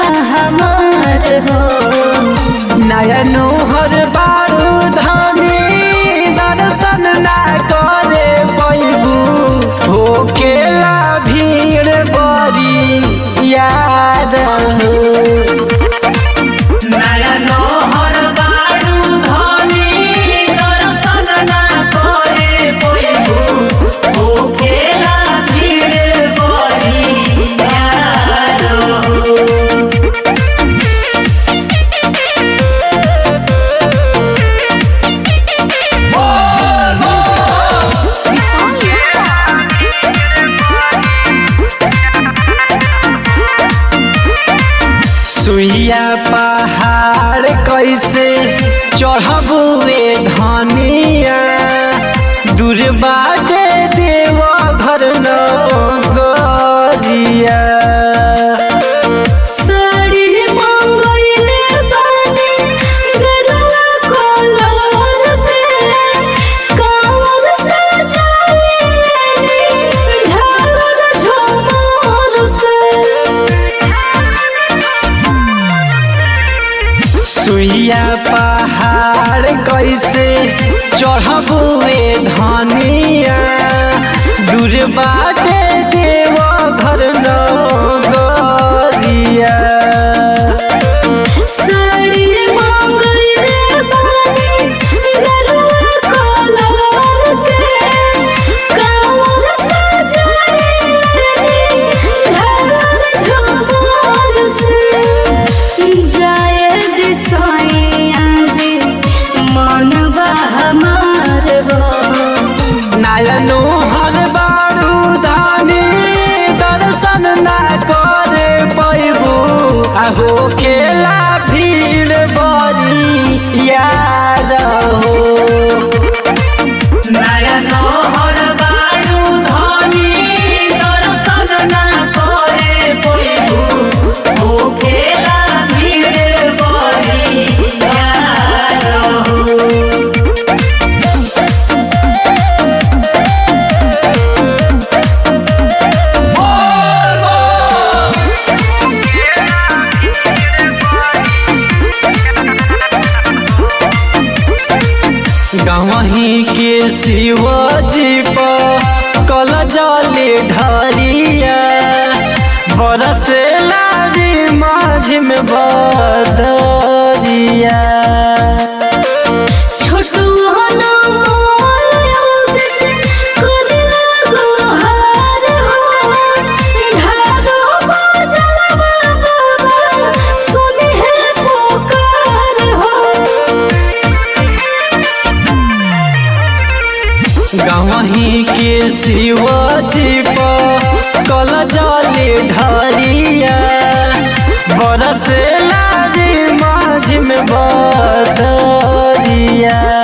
हमार हो नयनो हर बारू धानी दर्शन ना करे पैबू हो केला भीड़ बड़ी याद हो नयनो हर बारू धानी दर्शन ना करे पैबू हो केला भीड़ बड़ी याद हो सुइया पहाड़ कैसे चढ़बुए धनिया दूर बाटे देव घर नगरिया साड़ी मंगइले बानी गरुआ कलर पे कांवर सजाइले झालर झूमर से सुइया पहाड़ कैसे चढ़बुए धनिया दूर बाटे देव घर नगरिया साड़ी मंगइले बानी गरुआ कलर पे कांवर सजाइले झालर झूमर से जाए दिसैया जी मनवा हमार हो नायनो हर बारू धानी दर्शन ना करे पैबू आहो केला भीड़ बड़ी याद हो नायनो हर बारू धानी दर्शन ना करे पैबू हो केला भीड़ बड़ी याद हो गवही के शिवजी पर कल जले ढरिया बरसे लारी माझ में बदरिया छोटू हना मोर योग से करिला गोहार हो ढारो बजलवा बाबा सुने है पुकार हो गवही के शिवजी पर कल जले ढरिया बरसे लारी माझ में बदरिया